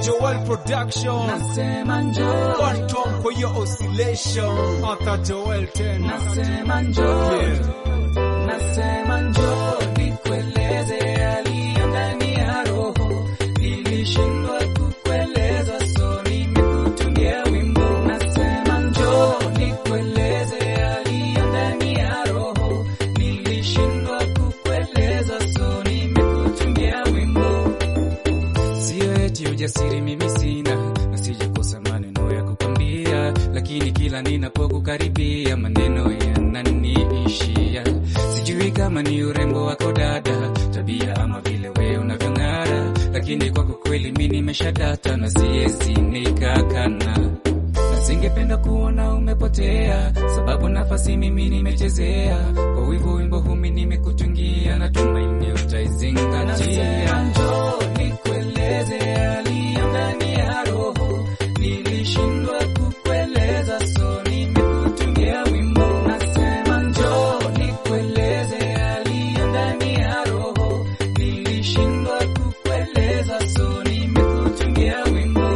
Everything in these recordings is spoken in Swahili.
Joel Production nasema njoo, Phantom kwa hiyo oscillation Arthur Joel tena nasema njoo, Yeah. nasema njoo, nikueleze yaliyo ndani ya roho. Nilishindwa kukueleza, so nimekutungia wimbo. Nasema njoo, nikueleze yaliyo ndani ya roho. Nilishindwa kukueleza, so nimekutungia wimbo. Sio eti ujasiri mimi sina, na sijakosa maneno ya kukwambia, lakini kila ninapokukaribia maneno yananiishia. Sijui kama ni urembo wako dada, tabia ama vile wewe unavyong'ara, lakini kwako kweli mi nimeshadata na siwezi nikakana na singependa kuona umepotea, sababu nafasi mimi nimechezea. Kwa wivu wimbo humi nimekutungia, na tumaini utaizingatia. Njoo nikueleze yaliyo ndani ya roho, nilishindwa kukueleza, so nimekutungia wimbo. Nasema njoo nikueleze yaliyo ndani ya roho, nilishindwa kukueleza, so nimekutungia wimbo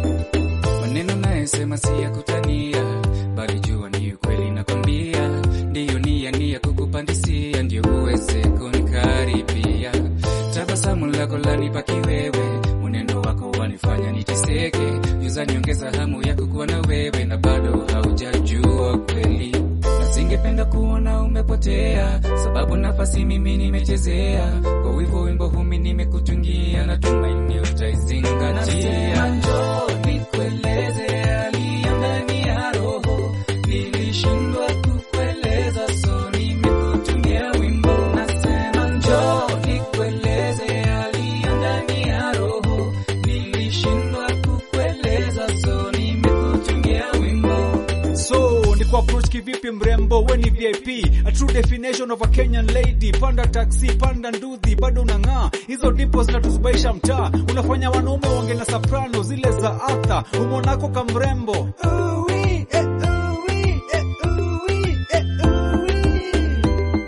maneno nayesema si ya kutania, bali jua ni ukweli nakwambia. Ndiyo nia nia kukupandisia, ndio uweze kunikaribia. Tabasamu lako lanipa kiwewe, mwenendo wako wanifanya niteseke. Juza niongeza hamu ya kukuwa na wewe, na bado haujajua kweli na singependa kuona umepotea, sababu nafasi mimi nimechezea. Kwa wivu wimbo humi nimekutungia, na tumaini utaizingatia. Njoo nikueleze yaliyo ndani ya roho, nilishindwa kukueleza, so nimekutungia wimbo. Nasema njoo nikueleze yaliyo ndani ya roho, nilishindwa kukueleza, so nimekutungia wimbo. So ni kwa approach kivipi mrembo, we ni VIP, a true definition of a Kenyan lady. Panda taxi, panda nduthi, bado unang'aa. Hizo dimples zinatuzubaisha mtaa, unafanya wanaume wange na soprano zile za Arthur. Umonako kamrembo Uwi, eh, uwi, eh, uwi, eh, uwi.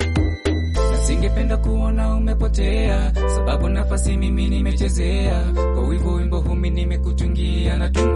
na singependa kuona umepotea, sababu nafasi mimi nimechezea. Kwa wivu wimbo humi nimekutungia, na tuma